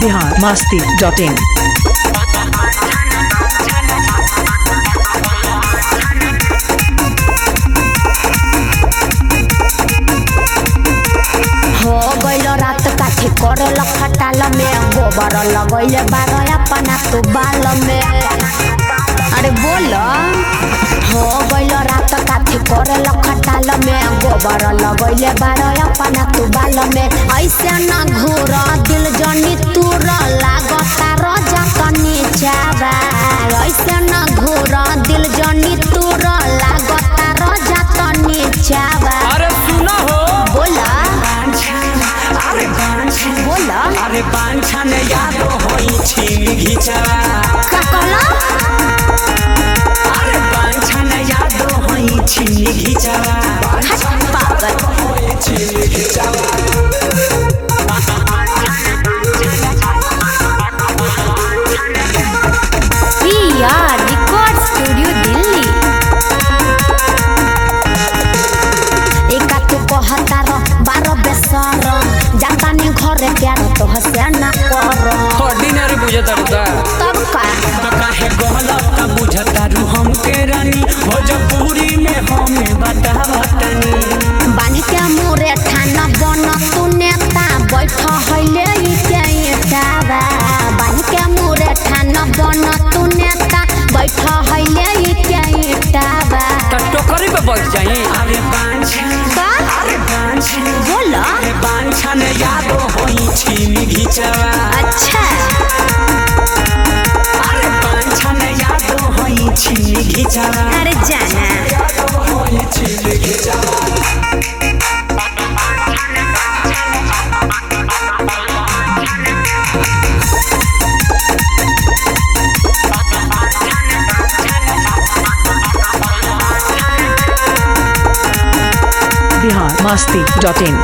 Bihar Masti dot इन हो गइल रात काठी करे खटाल में गोबर लगैले बारह अपना तू बाल में अरे बोल हो गइल रात काठी करे खटाल में गोबर लगैले बारह अपना तू बाल में ऐसे न घूर दिल जनी तूर लागता रजा तनी चाबा ऐसे न घूर दिल जनी तूर लागता रजा तनी चाबा अरे सुना हो बोला अरे बांछा बोला अरे बांछा ने याद होई छी घिचवा का कहला अरे बांछा ने याद होई छी घिचवा हट पागल होई छी घिचवा यार रिकॉर्ड स्टूडियो दिल्ली एका तू कहता र बारह बेसर जाता ने घरे प्यार तो हसे ना कर ऑर्डिनरी बुझत रहता तब का तो काहे गलत बुझता रू हमके रानी भोजपुरी में हमें बतावतनी बानी के मोरे ठाना बन तू नेता बैठ हइले ई के एटावा बानी के मोरे ठाना बन तू नेता बैठ हइले ई के एटावा तो टोकरी पे बैठ जाई अरे बांछा का अरे बांछा बोला अरे बांछा ने याद होई छी घिचवा अच्छा अरे बांछा ने याद होई छी घिचवा अरे जाना होई छी घिचवा बिहार मस्ती डॉट इन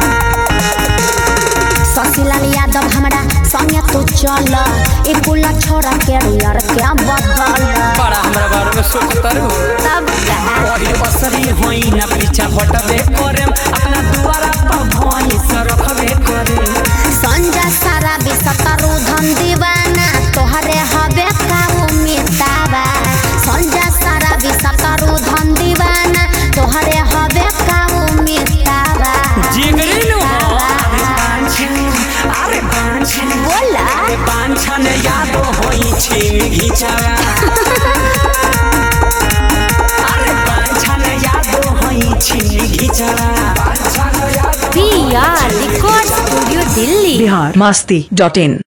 शशिलाल यादव हमरा संगे तू चल ए कुल छोरा के रियर के बदल बड़ा हमरा बारे में सोचता रू तब का वही असरी होई ना पीछा हटबे करे अपना दुआरा पर भई से रखबे करे संजय सारा बिसतरु धन दीवाना तोहरे हबे का उम्मीदाबा संजय सारा बिसतरु धन दीवाना तोहरे हबे का उम्मीदाबा जिगरी नु हो अरे बांछा अरे बांछा बोला अरे बांछा ने याद होई छी घिचवा अरे बांछा ने याद होई छी घिचवा बांछा ने याद P R record studio Delhi Bihar Masti dot इन